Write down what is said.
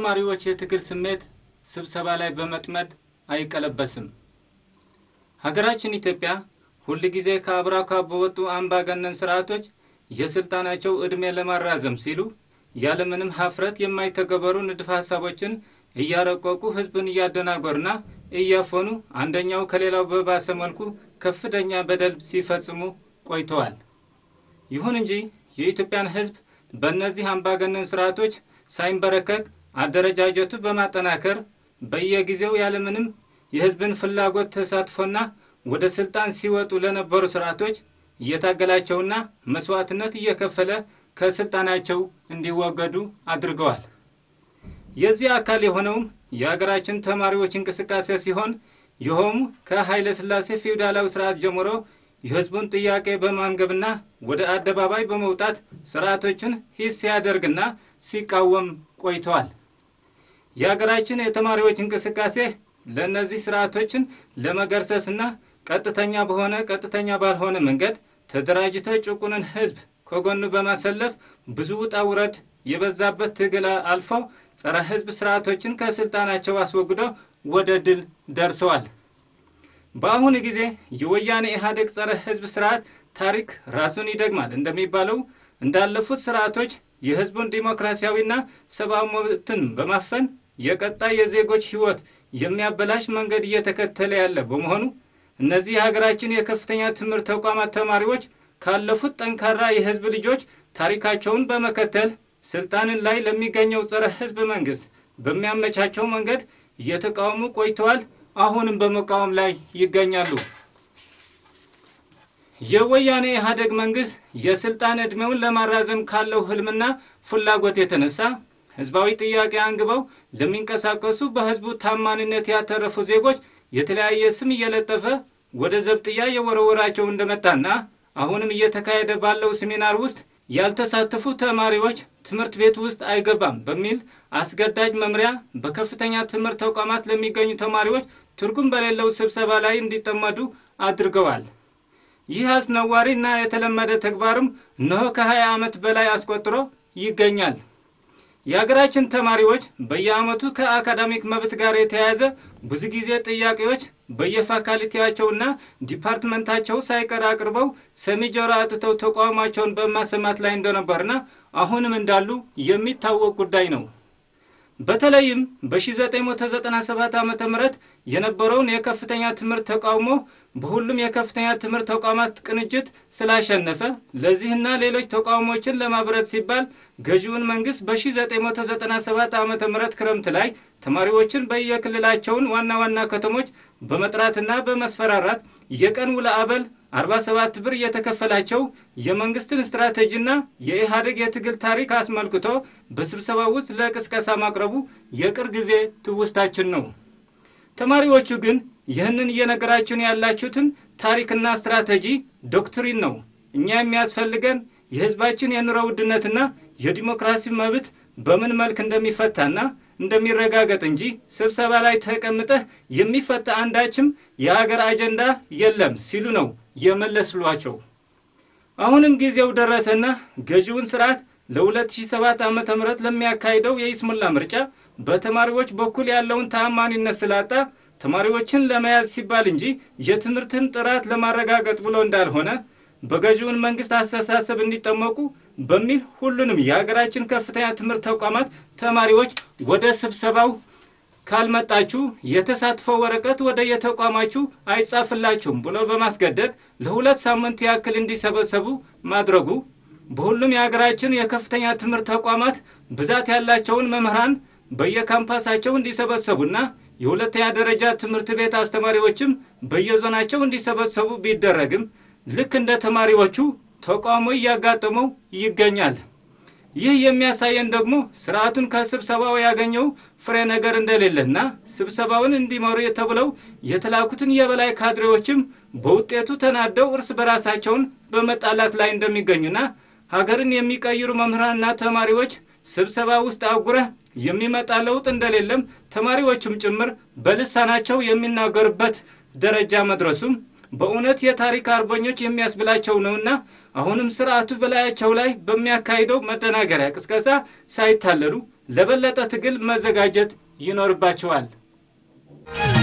የተማሪዎች የትግል ስሜት ስብሰባ ላይ በመጥመድ አይቀለበስም። ሀገራችን ኢትዮጵያ ሁልጊዜ ከአብራኳ በወጡ አምባገነን ስርዓቶች የስልጣናቸው ዕድሜ ለማራዘም ሲሉ ያለምንም ሀፍረት የማይተገበሩ ንድፈ ሀሳቦችን እያረቀቁ ህዝብን እያደናገሩና እያፈኑ አንደኛው ከሌላው በባሰ መልኩ ከፍተኛ በደል ሲፈጽሙ ቆይተዋል። ይሁን እንጂ የኢትዮጵያን ህዝብ በእነዚህ አምባገነን ስርዓቶች ሳይንበረከክ አደረጃጀቱ በማጠናከር በየጊዜው ያለምንም የህዝብን ፍላጎት ተሳትፎና ወደ ስልጣን ሲወጡ ለነበሩ ስርዓቶች እየታገላቸውና መስዋዕትነት እየከፈለ ከስልጣናቸው እንዲወገዱ አድርገዋል። የዚህ አካል የሆነውም የሀገራችን ተማሪዎች እንቅስቃሴ ሲሆን ይኸውም ከኃይለ ሥላሴ ፊውዳላዊ ስርዓት ጀምሮ የህዝቡን ጥያቄ በማንገብና ወደ አደባባይ በመውጣት ስርዓቶችን ሂስ ሲያደርግና ሲቃወም ቆይተዋል። የሀገራችን የተማሪዎች እንቅስቃሴ ለእነዚህ ስርዓቶችን ለመገርሰስና ቀጥተኛ በሆነ ቀጥተኛ ባልሆነ መንገድ ተደራጅቶ ጭቁንን ህዝብ ከጎኑ በማሰለፍ ብዙ ውጣ ውረድ የበዛበት ትግል አልፈው ጸረ ህዝብ ስርዓቶችን ከስልጣናቸው አስወግደው ወደ ድል ደርሰዋል። በአሁኑ ጊዜ የወያኔ ኢህአዴግ ጸረ ህዝብ ስርዓት ታሪክ ራሱን ይደግማል እንደሚባለው እንዳለፉት ስርዓቶች የህዝቡን ዲሞክራሲያዊና ሰብአዊ መብትን በማፈን የቀጣይ የዜጎች ህይወት የሚያበላሽ መንገድ እየተከተለ ያለ በመሆኑ እነዚህ የሀገራችን የከፍተኛ ትምህርት ተቋማት ተማሪዎች ካለፉት ጠንካራ የህዝብ ልጆች ታሪካቸውን በመከተል ስልጣንን ላይ ለሚገኘው ጸረ ህዝብ መንግስት በሚያመቻቸው መንገድ እየተቃወሙ ቆይተዋል። አሁንም በመቃወም ላይ ይገኛሉ። የወያኔ ኢህአዴግ መንግስት የስልጣን ዕድሜውን ለማራዘም ካለው ህልምና ፍላጎት የተነሳ ህዝባዊ ጥያቄ አንግበው ለሚንቀሳቀሱ በህዝቡ ታማኝነት ያተረፉ ዜጎች የተለያየ ስም እየለጠፈ ወደ ዘብጥያ የወረወራቸው እንደመጣና አሁንም እየተካሄደ ባለው ሴሚናር ውስጥ ያልተሳተፉ ተማሪዎች ትምህርት ቤት ውስጥ አይገባም በሚል አስገዳጅ መምሪያ በከፍተኛ ትምህርት ተቋማት ለሚገኙ ተማሪዎች ትርጉም በሌለው ስብሰባ ላይ እንዲጠመዱ አድርገዋል። ይህ አስነዋሪ እና የተለመደ ተግባርም እነሆ ከሀያ ዓመት በላይ አስቆጥሮ ይገኛል። የሀገራችን ተማሪዎች በየዓመቱ ከአካዳሚክ መብት ጋር የተያያዘ ብዙ ጊዜ ጥያቄዎች በየፋካልቲያቸውና ዲፓርትመንታቸው ሳይቀር አቅርበው ሰሚ ጆሮ አጥተው ተቃውሟቸውን በማሰማት ላይ እንደነበርና አሁንም እንዳሉ የሚታወቅ ጉዳይ ነው። በተለይም በ1997 ዓመተ ምህረት የነበረውን የከፍተኛ ትምህርት ተቃውሞ በሁሉም የከፍተኛ ትምህርት ተቋማት ቅንጅት ስላሸነፈ ለዚህና ሌሎች ተቃውሞችን ለማብረት ሲባል ገዢውን መንግስት በ1997 ዓመተ ምህረት ክረምት ላይ ተማሪዎችን በየክልላቸውን ዋና ዋና ከተሞች በመጥራትና በመስፈራራት የቀን ውለ አበል 47 ብር እየተከፈላቸው የመንግስትን ስትራቴጂና የኢህአዴግ የትግል ታሪክ አስመልክቶ በስብሰባ ውስጥ ለቅስቀሳ ማቅረቡ የቅርብ ጊዜ ትውስታችን ነው። ተማሪዎቹ ግን ይህንን እየነገራችሁን ያላችሁትን ታሪክና ስትራቴጂ ዶክትሪን ነው። እኛ የሚያስፈልገን የህዝባችን የኑሮ ውድነትና የዲሞክራሲ መብት በምን መልክ እንደሚፈታና እንደሚረጋገጥ እንጂ ስብሰባ ላይ ተቀምጠህ የሚፈታ አንዳችም የሀገር አጀንዳ የለም ሲሉ ነው የመለስሏቸው። አሁንም ጊዜው ደረሰና ገዢውን ስርዓት ለ2007 ዓመተ ምህረት ለሚያካሂደው የይስሙላ ምርጫ በተማሪዎች በኩል ያለውን ተአማኒነት ስላጣ ተማሪዎችን ለመያዝ ሲባል እንጂ የትምህርትን ጥራት ለማረጋገጥ ብሎ እንዳልሆነ በገዢውን መንግስት አስተሳሰብ እንዲጠመቁ በሚል ሁሉንም የሀገራችን ከፍተኛ ትምህርት ተቋማት ተማሪዎች ወደ ስብሰባው ካልመጣችሁ የተሳትፎ ወረቀት ወደ የተቋማችሁ አይጻፍላችሁም ብሎ በማስገደድ ለሁለት ሳምንት ያክል እንዲሰበሰቡ ማድረጉ በሁሉም የሀገራችን የከፍተኛ ትምህርት ተቋማት ብዛት ያላቸውን መምህራን በየካምፓሳቸው እንዲሰበሰቡና የሁለተኛ ደረጃ ትምህርት ቤት አስተማሪዎችም በየዞናቸው እንዲሰበሰቡ ቢደረግም ልክ እንደ ተማሪዎቹ ተቃውሞ እያጋጠመው ይገኛል። ይህ የሚያሳየን ደግሞ ስርዓቱን ከስብሰባው ያገኘው ፍሬ ነገር እንደሌለና ስብሰባውን እንዲመሩ ተብለው የተላኩትን የበላይ ካድሬዎችም በውጤቱ ተናደው እርስ በራሳቸውን በመጣላት ላይ እንደሚገኙና ሀገርን የሚቀይሩ መምህራንና ተማሪዎች ስብሰባ ውስጥ አጉረህ የሚመጣ ለውጥ እንደሌለም ተማሪዎቹም ጭምር በልሳናቸው የሚናገሩበት ደረጃ መድረሱም በእውነት የታሪክ አርበኞች የሚያስብላቸው ነውና አሁንም ስርዓቱ በላያቸው ላይ በሚያካሂደው መደናገሪያ ቅስቀሳ ሳይታለሉ ለበለጠ ትግል መዘጋጀት ይኖርባቸዋል።